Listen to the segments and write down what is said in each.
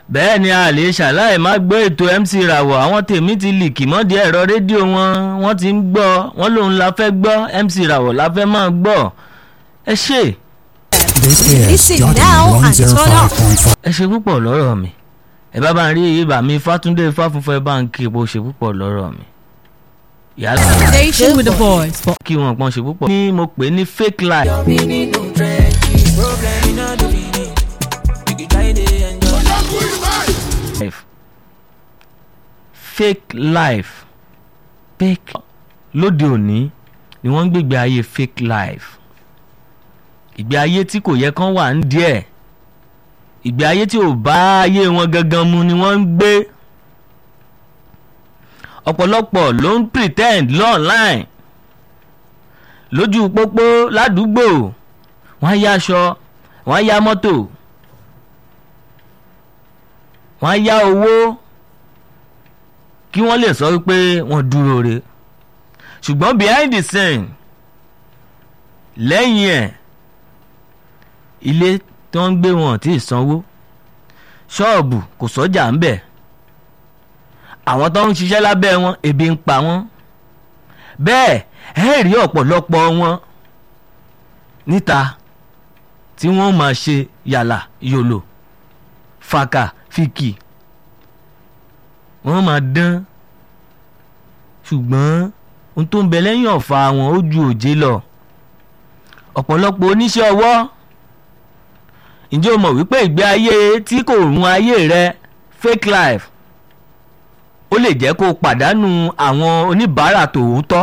bẹ́ẹ̀ ni a lè ṣàlàyé má gbọ́ ètò MC Rawọ àwọn tèmi ti lìkì mọ́dí ẹ̀rọ rédíò wọn wọ́n ti ń gbọ́ wọ́n lòun la fẹ́ gbọ́ MC Rawọ la fẹ́ máa gbọ́ ẹ ṣe This is Listen Jordan now and turn up. 105.5. ẹ ṣe púpọ̀ lọ́rọ̀ mi ẹ bá bá ń rí ibà mi Fátúndé Fáfúnfẹ́ ẹ bá ń kí epo ṣe púpọ̀ lọ́rọ̀ mi yálà Station with the voice for kí wọn pọ́n ṣe púpọ̀ ní mo pè ní fake life life fake life fake lóde òní ni wọ́n ń gbègbè ayé fake life ìgbé ayé tí kò yẹ kán wà ń díẹ̀ ìgbé ayé tí ò bá ayé wọn gangan mu ni wọ́n ń gbé ọ̀pọ̀lọpọ̀ ló ń pretend online lójú pópó ládùúgbò wọ́n á yá aṣọ wọ́n á yá mọ́tò wọ́n á yá owó kí wọ́n lè sọ wípé wọ́n dúró re ṣùgbọ́n behind the scene lẹ́yìn ẹ̀ ilé tó ń gbé wọn tí ì sanwó ṣọ́ọ̀bù kò sọ́jà ń bẹ̀ àwọn tó ń ṣiṣẹ́ lábẹ́ wọn ebi ń pa wọ́n bẹ́ẹ̀ ẹ rí ọ̀pọ̀lọpọ̀ wọn níta tí wọ́n máa ṣe yàlà yòlò fàkà fìkì wọ́n máa dán ṣùgbọ́n ohun tó ń bẹ lẹ́yìn ọ̀fà wọn ó ju òjé lọ ọ̀pọ̀lọpọ̀ oníṣẹ́ ọwọ́ ǹjẹ́ o mọ̀ wípé ìgbé ayé tí kò run ayé rẹ fake life ó lè jẹ́ kó o pàdánù àwọn oníbàárà tòótọ́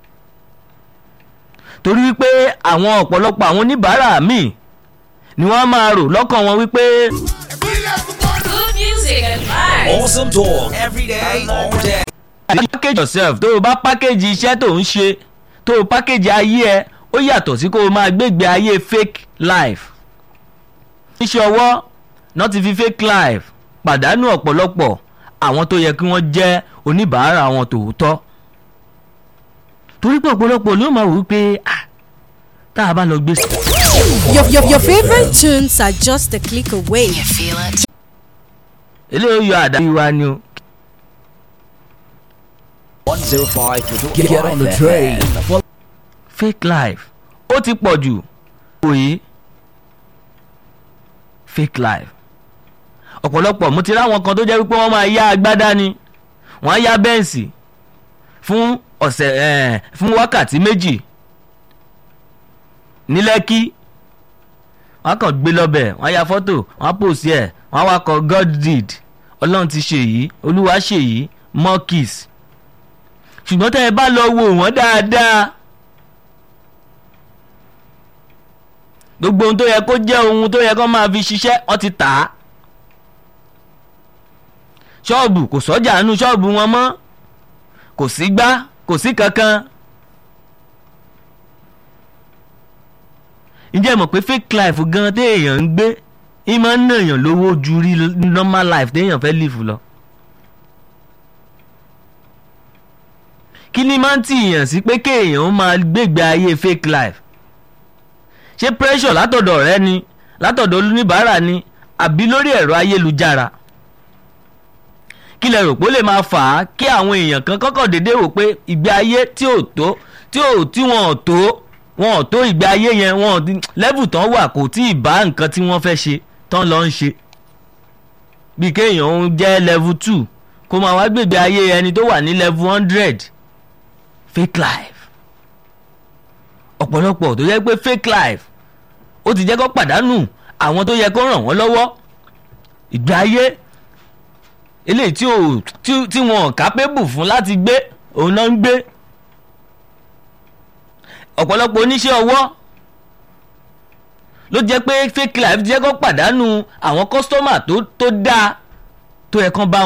torí wípé àwọn ọ̀pọ̀lọpọ̀ àwọn oníbàárà míì ni wọ́n á máa rò lọ́kàn wọn wípé Good music and vibes. Awesome talk every day, all day. package yourself tó o bá package iṣẹ́ tó ń ṣe tó o package ayé ẹ ó yàtọ̀ sí kó o máa gbégbé ayé fake life iṣẹ́ ọwọ́ náà ti fi fake life pàdánù ọ̀pọ̀lọpọ̀ àwọn tó yẹ kí wọ́n jẹ́ oníbàárà wọn tòótọ́ torí pé ọ̀pọ̀lọpọ̀ ló máa wí pé ah tá a bá lọ gbé sí. your, your, your favorite tunes are just a click away. eléyìí yọ àdá wa ni o 105 Get, get on the train. fake life ó ti pọ̀ jù òye fake life ọ̀pọ̀lọpọ̀ mo ti ráwọn kan tó jẹ́ wípé wọ́n máa yá agbádá ni wọ́n á yá bẹ́ǹsì fún ọ̀sẹ̀ eh, fún wákàtí méjì ní lẹ́kí wọ́n á kàn gbé lọ́bẹ̀ wọ́n á ya fọ́tò wọ́n á pòsí ẹ̀ wọ́n á wá kọ God did ọlọ́run ti ṣe yìí olúwa ṣe yìí more kiss ṣùgbọ́n tẹ́ ẹ bá lọ wo wọ́n dáadáa gbogbo ohun tó yẹ kó jẹ́ ohun tó yẹ kó máa fi ṣiṣẹ́ wọ́n ti tà á ṣọ́ọ̀bù kò sọ́jà nínú ṣọ́ọ̀bù wọn mọ́ kò sí gbá kò sí kankan ǹjẹ́ ẹ mọ̀ pé fake life gan téèyàn ń gbé ìmọ̀ ń nàyàn lówó ju rí normal life téèyàn fẹ́ live lọ. kí ni máa ń tìyàn sí pé kéèyàn ó máa gbégbé ayé fake life ṣé pressure látọ̀dọ̀ rẹ ni látọ̀dọ̀ oníbàárà ni àbí lórí ẹ̀rọ ayélujára kí lẹ rò pé ó lè máa fà á kí àwọn èèyàn kan kọ́kọ́ déédéé wò pé ìgbé ayé tí ò tó tí ò tí wọn ò tó wọn ò tó ìgbé ayé yẹn wọn ò lẹ́bù tán wà kò tí ì bá nǹkan tí wọ́n fẹ́ ṣe tán lọ ń ṣe bí kéèyàn ń jẹ́ level two kó máa wá gbègbè ayé ẹni tó wà ní level hundred fake life ọ̀pọ̀lọpọ̀ tó yẹ pé fake life ó ti jẹ́ kó pàdánù àwọn tó yẹ kó ràn wọ́n lọ́wọ́ ìgbé ayé eléyìí tí ò tí tí wọn ò kápébù fún láti gbé òun náà ń gbé ọ̀pọ̀lọpọ̀ oníṣẹ́ ọwọ́ ló jẹ́ pé fake life jẹ́ kó pàdánù àwọn kọ́sítọ́mà tó tó dáa tó yẹ kán bá